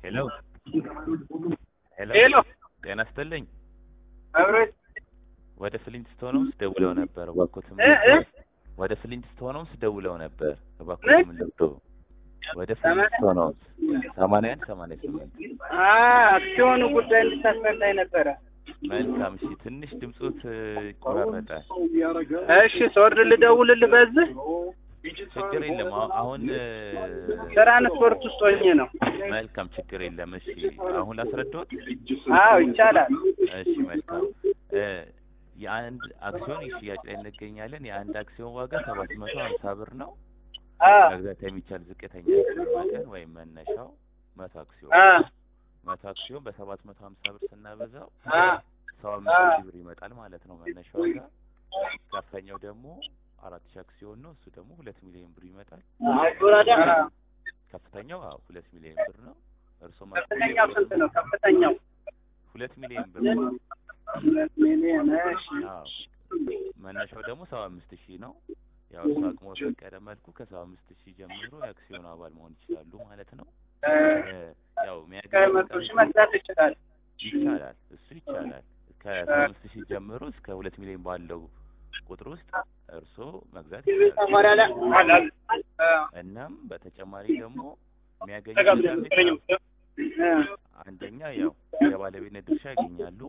ሄሎ ሄሎ ሄሎ ጤና ይስጥልኝ። አብሮት ወደ ፍሊንትስቶን ሆምስ ደውለው ነበር። እባክዎትን እ እ ወደ ፍሊንትስቶን ሆምስ ደውለው ነበር። ምን? እባክዎትን ልብዶ ወደ ፍሊንትስቶን ሆምስ ሰማንያ አንድ ሰማንያ ስምንት አ አክሲዮኑ ጉዳይ እንድታስረዳኝ ነበረ። መልካም። እሺ ትንሽ ድምፆት እ, ይቆራረጣል። እሺ ስወርድ ልደውልልህ በዚህ ችግር የለም። አሁ- አሁን እ, ትራንስፖርት ውስጥ ሆኜ ነው። መልካም ችግር የለም። እሺ አሁን ላስረዳዎት። አዎ ይቻላል። እሺ መልካም እ የአንድ አክሲዮን ሽያጭ ላይ እንገኛለን። የአንድ አክሲዮን ዋጋ ሰባት መቶ ሀምሳ ብር ነው። አ መግዛት የሚቻል ዝቅተኛ የአክሲዮን መጠን ወይም መነሻው መቶ አክሲዮን አ መቶ አክሲዮን በሰባት መቶ ሀምሳ ብር ስናበዛው አ ሰባ አምስት ሺህ ብር ይመጣል ማለት ነው መነሻ ዋጋ። ከፍተኛው ደግሞ አራት ሺህ አክሲዮን ነው። እሱ ደግሞ ሁለት ሚሊዮን ብር ይመጣል። ከፍተኛው አዎ ሁለት ሚሊዮን ብር ነው። እርሶ ከፍተኛው ስንት ነው? ከፍተኛው ሁለት ሚሊዮን ብር ነው። ሁለት ሚሊዮን። እሺ አዎ መነሻው ደግሞ ሰባ አምስት ሺህ ነው። ያው እሱ አቅሞ በፈቀደ መልኩ ከሰባ አምስት ሺህ ጀምሮ የአክሲዮን አባል መሆን ይችላሉ ማለት ነው። እ እ ያው ከመቶ የሚያገኙት ሺህ መግዛት ይችላል። ይቻላል እሱ ይቻላል። ከሰባ አምስት ሺህ ጀምሮ እስከ ሁለት ሚሊዮን ባለው ቁጥር ውስጥ እርስዎ መግዛት ይችላሉ። አ እናም በተጨማሪ ደግሞ የሚያገኙት ጥቅም እ አንደኛ ያው የባለቤትነት ድርሻ ያገኛሉ።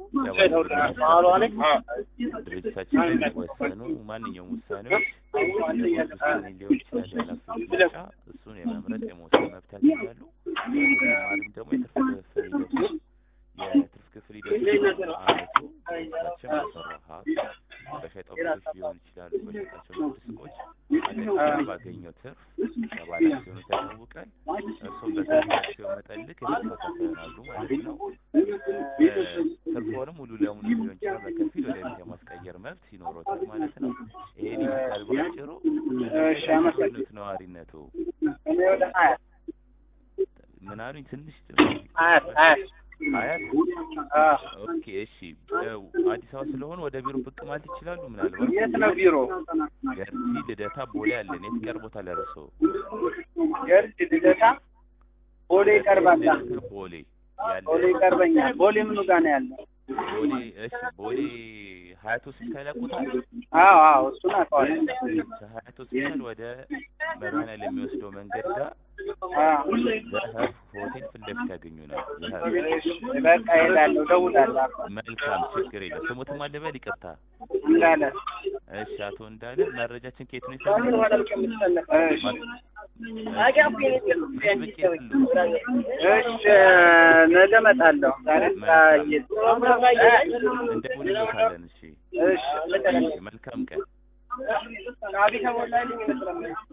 ድርጅታችን ላይ የሚወሰኑ ማንኛውም ውሳኔዎች የቦርድ ውሳኔ ሊሆን ይችላል፣ የኃላፊዎች ምርጫ እሱን የመምረጥ የመወሰን መብት ያገኛሉ። በተጨማሪም ደግሞ የትርፍ ክፍል ሂደቱ የትርፍ ክፍል ሂደቱ አመቱ ድርጅታችን በሰራው ሀብት በሸጠው ቤቶች ሊሆን ይችላሉ፣ በሸጣቸው ንግድ ሱቆች አጠቃላይ ባገኘው ትርፍ ለባለ አክሲዮኑ ያሳውቃል። እርሱም በትርፍ አክሲዮን መጠን ልክ የተከፋፈሉ ይሆናሉ ማለት ነው። ትርፎንም ሙሉ ለሙሉ ሊሆን ይችላል በከፊል ወደ ቤት የማስቀየር መብት ይኖሮታል ማለት ነው። ይሄን ይመስላል ባጭሩ። እሺ፣ አመሰግናለሁ። ነት ነዋሪነቱ እኔ ወደ ሀያ ምን አሉኝ? ትንሽ ሀያት ሀያት አያት አ ኦኬ፣ እሺ። ያው አዲስ አበባ ስለሆነ ወደ ቢሮ ብቅ ማለት ይችላሉ። ምናልባት የት ነው ቢሮ? ገርጂ ልደታ ቦሌ አለን። የት ቀርቦታል እርሶ? ገርድ ልደታ ቦሌ ይቀርባል። ልደታ ቦሌ ያለ ቦሌ ይቀርበኛል። ቦሌ ምኑ ጋር ነው ያለው? ቦሌ እሺ፣ ቦሌ ሀያት ሆስፒታል ያውቁታል? አዎ አዎ እሱን አውቀዋለሁ። ከሀያት ሆስፒታል ወደ መድኃኒዓለም የሚወስደው መንገድ ጋር አዎ ዘሀብ ሆቴል ፊት ለፊት ያገኙናል። ዘሀብ በቃ እሄዳለሁ፣ እደውላለሁ። መልካም፣ ችግር የለም። ስሙትም አልበል፣ ይቅርታ። እንዳለ እሺ፣ አቶ እንዳለ መረጃችን ከየት ነው የሰማነው? እሺ እሺ ነገ እመጣለሁ። ዛሬ እንደውልሎታለን። እሺ፣ እሺ እሺ፣ መልካም ቀን።